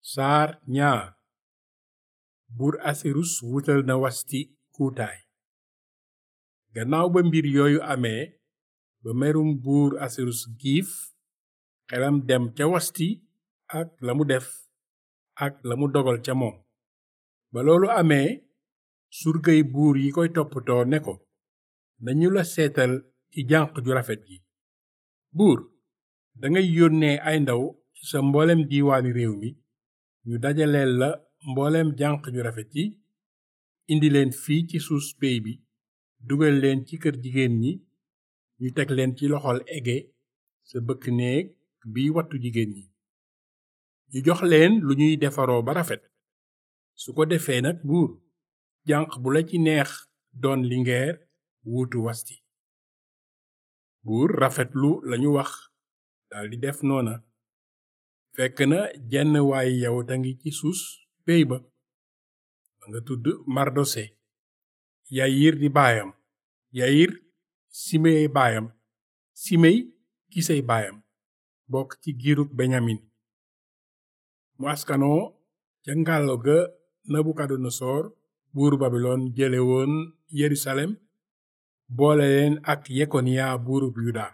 saar ñaar buur asirus wutal na wasti kuutaay gannaaw ba mbir yooyu amee ba merum buur asirus giif xelam dem ca wasti ak la mu def ak la mu dogal ca moom ba loolu amee surgay buur yi koy toppatoo ne ko nañu la seetal ci jànq ju rafet ji buur dangay yónnee ay ndaw ci sa mboolem diiwaani réew mi ñu dajaleel la mboolem jànq ju rafet yi indi leen fii ci suus pey bi dugal leen ci kër jigéen ñi ñu teg leen ci loxol ege sa bëkk néeg biy wattu jigéen ñi ñu jox leen lu ñuy defaroo ba rafet su ko defee nag buur jànq bu la ci neex doon lingeer wuutu wasti buur rafetlu lañu wax daldi def noona fekk na jenn waay yawut a ngi ci suus pey ba ba nga tudd mardose yayir di baayam yayir simey baayam simey kisey baayam bokk ci giirug beñamin mu askanoo ca ngàllo ga nabukadnesor buuru babilon jële woon yerusalem boole leen ak yekoniya buurub yuda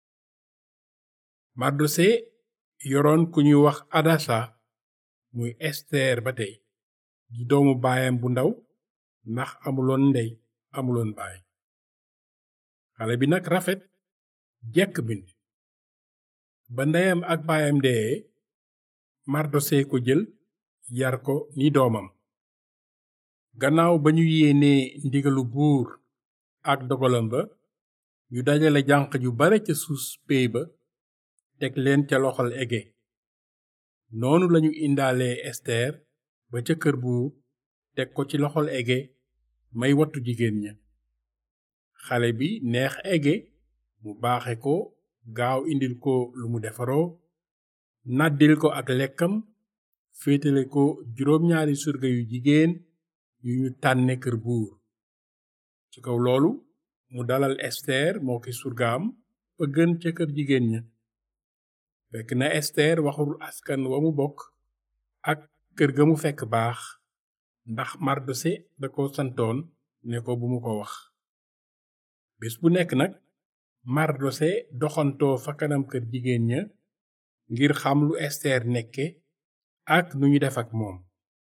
mardose yoroon ku ñuy wax adasa muy ester ba tey di doomu baayam bu ndaw ndax amuloon ndey amuloon baay xale bi nag rafet jekk bind ba ndeyam ak baayam dee mardose ko jël yar ko ni doomam gannaaw ba ñu yéenee ndigalu buur ak dogalam ba ñu dajale jànq ju bare ca suus pey ba teg leen ca loxol ege noonu lañu indaalee ester ba ca kër buur teg ko ci loxol ege may wattu jigéen ña xale bi neex ege mu baaxe ko gaaw indil ko lu mu defaroo nàddil ko ak lekkam féetale ko juróom-ñaari surga yu jigéen yu ñu tànne kër buur ci kaw loolu mu dalal ester moo ki surgaam ba gën ca kër jigéen ña fekk na ester waxul askan wa mu bokk ak kër ga mu fekk baax ndax mardose da ko santoon ne ko bu mu ko wax bés bu nekk nag mardose doxantoo fa kanam kër jigéen ña ngir xam lu ester nekke ak nu ñu def ak moom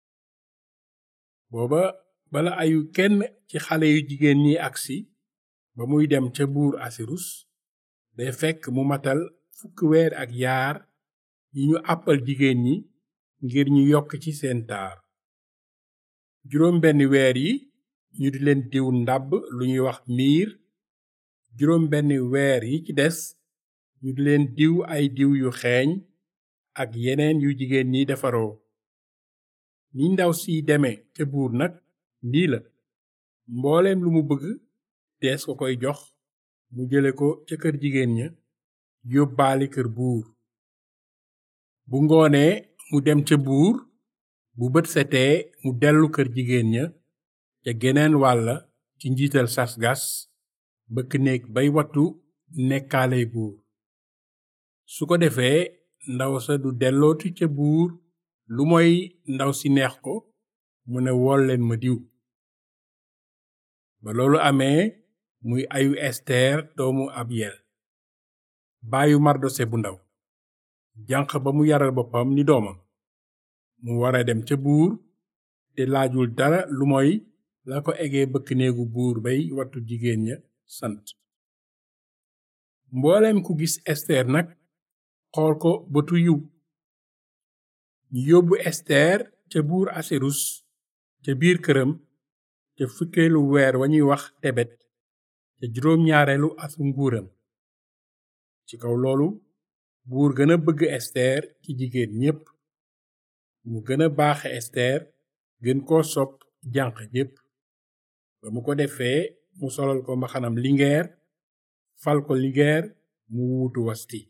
booba bala ayu kenn ci xale yu jigéen ñi agsi ba muy dem ca buur asirus day fekk mu matal fukki weer ak yaar yi ñu àppal jigéen ñi ngir ñu yokk ci seen taar juróom benn weer yi ñu di leen diw ndàbb lu ñuy wax miir juróom benn weer yi ci des ñu di leen diw ay diw yu xeeñ ak yeneen yu jigéen ñi defaroo ni ndaw si deme ca buur nag nii la mbooleem lu mu bëgg dees ko koy jox mu jële ko ca kër jigéen ña yóbbaali kër buur bu ngoonee mu dem ca buur bu bët setee mu dellu kër jigéen ña ca geneen wàlla ci njiital sasgas bëkk néeg bay wattu nekkaaley buur su ko defee ndaw sa du dellooti ca buur lu moy ndaw si neex ko mu ne wool leen ma diw ba loolu amee muy ayu ester doomu abyel baayu mardose bu ndaw janq ba mu yaral boppam ni doomam mu wara dem ca buur te laajul dara lu moy la ko egee bëkk néegu buur bay wattu jigéen ña sant mbooleem ku gis ester nag xool ko bëtu yiw ñu yóbbu ester ca buur asirus ca biir këram ca fukkeelu weer wa ñuy wax tebet ca juróom-ñaareelu asu nguuram ci kaw loolu buur gën a bëgg ester ci jigéen ñépp mu gën a baaxe ester gën koo sopp jànq jépp ba mu ko defee mu solal ko mbaxanam lingeer fal ko lingeer mu wuutu wasti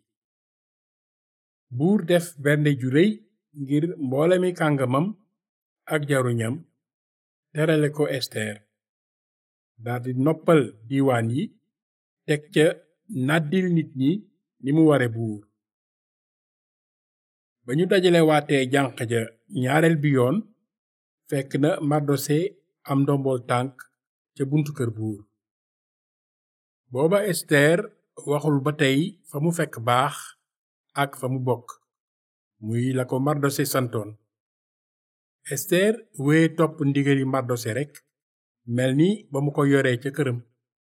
buur def bernde ju réy ngir mboolemi kàngamam ak jaruñam terale ko ester daldi noppal diiwaan yi teg ca nàddil nit ñi ni mu ware buur ba ñu dajale waatee jànq ja ñaareel bi yoon fekk na mardose am ndombol tànk ca buntu kër buur booba ester waxul ba tey fa mu fekk baax ak fa mu bokk muy la ko mardose santoon ester wee topp ndigali mardose rekk mel ni ba mu ko yoree ca këram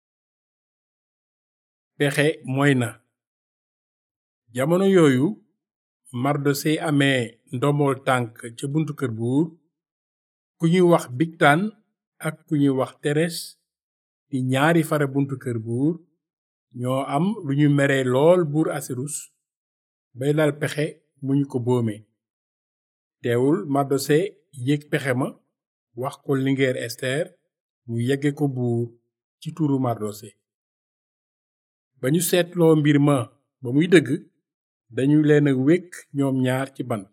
pexe mooy na jamono yooyu mardose amee ndombol tànk ca buntu kër buur ku ñuy wax bigtaan ak ku ñuy wax teres di ñaari fara buntu kër buur ñoo am lu ñu mere lool buur asirus bay lal pexe mu ñu ko boome teewul mardose yëg pexe ma wax ko lingeer ester mu yegge ko buur ci turu mardose ba ñu seetloo mbir ma ba muy dëgg dañu leen a wekk ñoom ñaar ci bant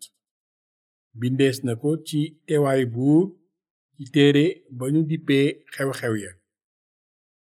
bindees na ko ci teewaayu buur ci téere ba ñu dippee xew-xew ya